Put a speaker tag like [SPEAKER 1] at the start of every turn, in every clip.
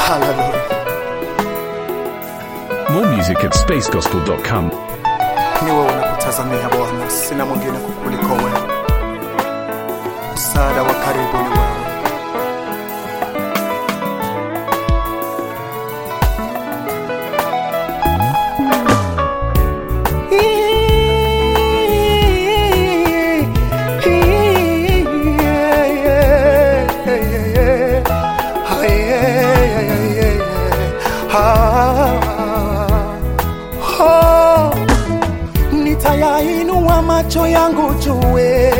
[SPEAKER 1] Haleluya.
[SPEAKER 2] More music at spacegospel.com.
[SPEAKER 1] Ni wewe unakutazamia Bwana, sina mwingine kukuliko wewe. Msaada wa karibu ni wewe. Nitayainua macho yangu jue,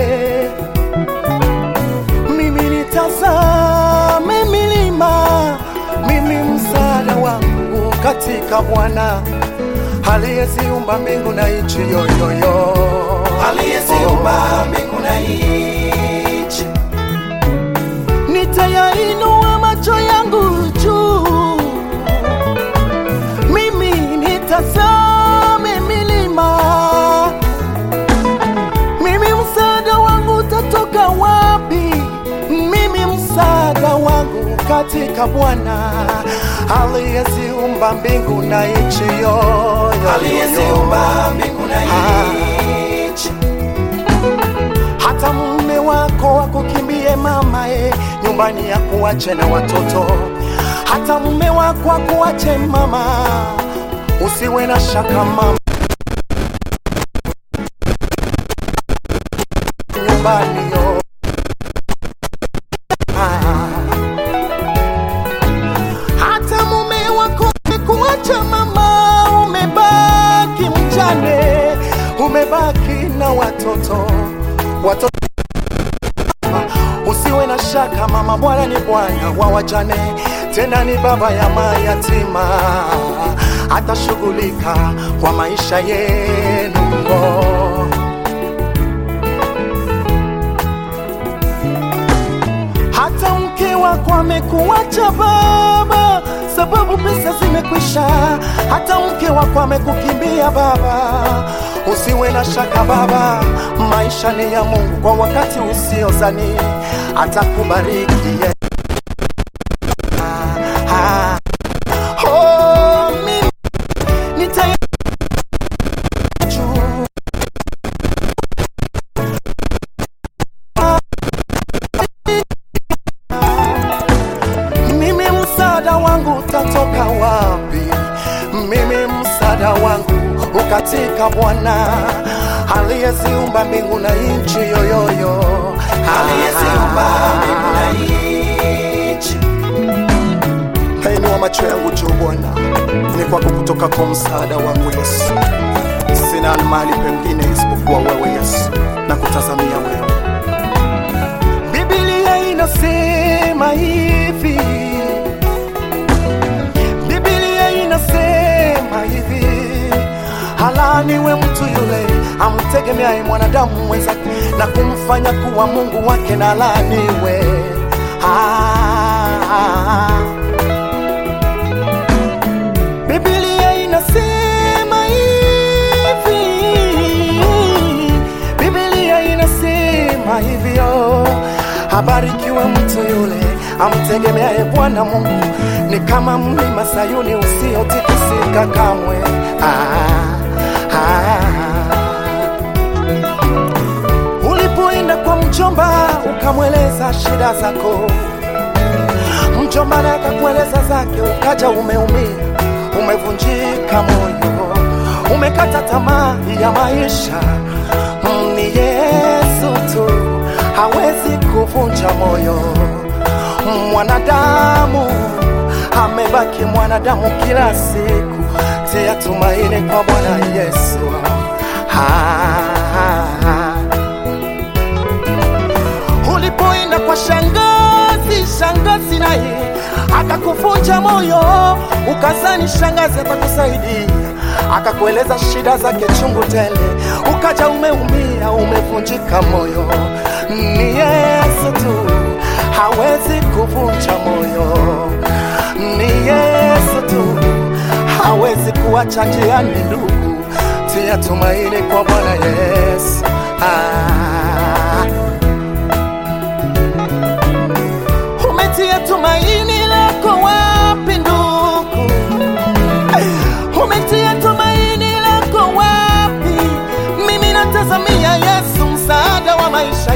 [SPEAKER 1] mimi nitazame milima, mimi msaada wangu katika Bwana aliyeziumba mbingu na nchi yoyoyo,
[SPEAKER 3] aliyeziumba mbingu na nchi.
[SPEAKER 1] Nitayainua macho yangu juu, mimi nitazame milima, mimi msaada wangu utatoka wapi? Mimi msaada wangu katika Bwana aliyeziumba mbingu na nchi yoyo,
[SPEAKER 3] aliyeziumba mbingu na nchi.
[SPEAKER 1] hata mume wako akukimbie mama e, nyumbani ya kuache na watoto, hata mume wako akuache mama, usiwe na shaka mama, nyumbani yo Ah. hata mume wako akuache mama, umebaki mjane, umebaki na watoto watoto Usiwe na shaka mama, Bwana ni Bwana wa wajane, tena ni baba ya mayatima, atashughulika kwa maisha yenu. Hata mke wako amekuacha baba, sababu pesa zimekwisha. Hata mke wako amekukimbia baba, usiwe na shaka baba, maisha ni ya Mungu kwa wakati usiozani, atakubariki ye. Ah, ah. Oh, mimi nita juu Mimi msaada wangu utatoka wapi? Mimi msaada wangu ukatika Bwana aliyeziumba mbingu na nchi yoyoyo,
[SPEAKER 3] aliyeziumba mbingu na nchi.
[SPEAKER 1] Nainua macho yangu juu Bwana, ni kwako kutoka kwa msaada wangu Yesu. Sina mahali pengine isipokuwa wewe Yesu, na kutazamia wewe. Biblia inasema hivi, Biblia inasema hivi, halaniwe mtu yule amtegemeaye mwanadamu mwenzake na kumfanya kuwa Mungu wake, na laaniwe. Ah, Biblia inasema hivi, Biblia inasema hivyo, habarikiwe mtu yule amtegemeaye Bwana Mungu, ni kama mlima Sayuni usiotikisika kamwe. Ah, ah. Ulipoenda kwa mjomba ukamweleza shida zako, mjomba naye akakueleza zake, ukaja umeumia, umevunjika moyo, umekata tamaa ya maisha. Mm, Ni Yesu tu hawezi kuvunja moyo mwanadamu, amebaki mwanadamu kila siku, tia tumaini kwa Bwana Yesu. Ah, ulipoenda kwa shangazi, shangazi naye akakuvunja moyo, ukazani shangazi atakusaidia, akakueleza shida zake chungu tele, ukaja umeumia, umevunjika moyo. Ni Yesu tu hawezi kuvunja moyo, ni Yesu tu hawezi kuacha njiani, ndugu, tia tumaini kwa Bwana Yesu. Ah. Umetia tumaini lako wapi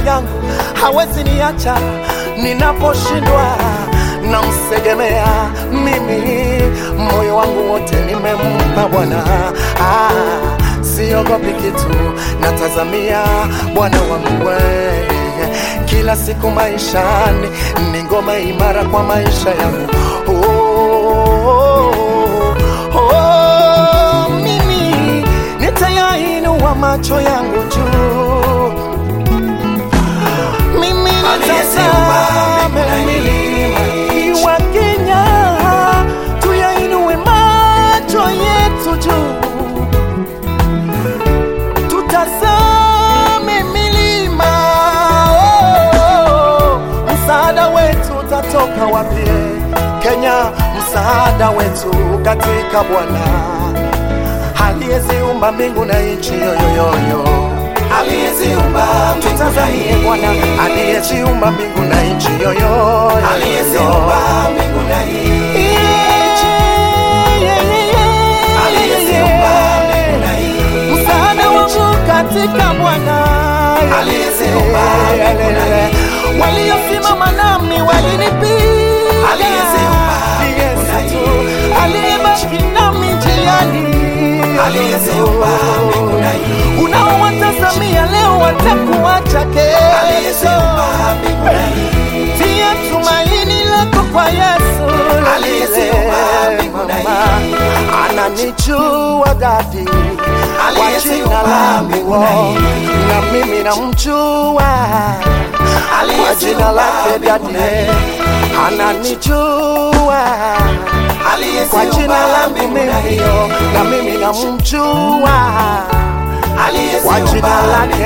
[SPEAKER 1] yangu hawezi niacha ninaposhindwa namsegemea mimi moyo wangu wote nimempa bwana ah, siogopi kitu natazamia bwana wangu we kila siku maishani ni ngoma imara kwa maisha yangu oh, oh, oh, mimi nitayainua macho yangu juu mimi nitazame milima iwa Kenya, tuyainue macho yetu juu, tutazame milima oh, msaada wetu utatoka wapi? Kenya, msaada wetu katika Bwana aliyeziumba mbingu na nchi yoyoyoyo
[SPEAKER 3] aliyeziumba mbingu na
[SPEAKER 1] tutazamie Bwana aliyeziumba mbingu na nchi yoyo
[SPEAKER 3] aliyeziumba mbingu na nchi aliyeziumba mbingu na nchi
[SPEAKER 1] msaada wangu katika Bwana
[SPEAKER 3] Aliyeziumba mbingu na nchi.
[SPEAKER 1] waliosimama nami walinipiga
[SPEAKER 3] Aliyeziumba
[SPEAKER 1] Ni
[SPEAKER 3] mbingu na
[SPEAKER 1] Yesu tu
[SPEAKER 3] nchi.
[SPEAKER 1] aliyebaki nami njiani
[SPEAKER 3] aliyeziumba mbingu na nchi
[SPEAKER 1] unaowatazamia leo watakuacha kesho
[SPEAKER 3] aliyeziumba mbingu na nchi
[SPEAKER 1] tia tumaini lako kwa Yesu
[SPEAKER 3] Aliyeziumba mbingu na
[SPEAKER 1] Mama, ananijua dadi kwa jina
[SPEAKER 3] Aliyeziumba
[SPEAKER 1] langu
[SPEAKER 3] mbingu na nchi.
[SPEAKER 1] na mimi namjua kwa jina lake dadi ananijua kwa jina langu mimi na mimi namjua kwa jina lake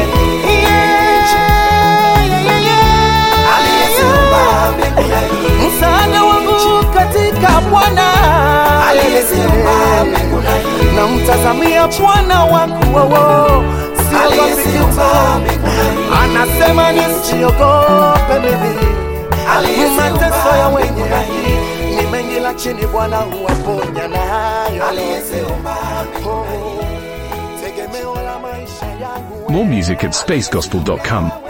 [SPEAKER 1] Yeah, yeah, yeah,
[SPEAKER 3] aliyeziumba mbingu na nchi
[SPEAKER 1] msaada wangu katika Bwana
[SPEAKER 3] aliyeziumba mbingu na nchi
[SPEAKER 1] namtazamia Bwana wangu wowo, siogopi
[SPEAKER 3] aliyeziumba
[SPEAKER 1] kitu.
[SPEAKER 3] mbingu na nchi
[SPEAKER 1] Anasema nisiogope mimi,
[SPEAKER 3] Aliyeziumba
[SPEAKER 1] mateso ya wenye
[SPEAKER 3] mbingu na
[SPEAKER 1] haki ni mengi, lakini Bwana huwaponya nayo.
[SPEAKER 3] aliyeziumba mbingu
[SPEAKER 1] Oh, tegemeo la maisha yangu
[SPEAKER 2] More music at spacegospel.com.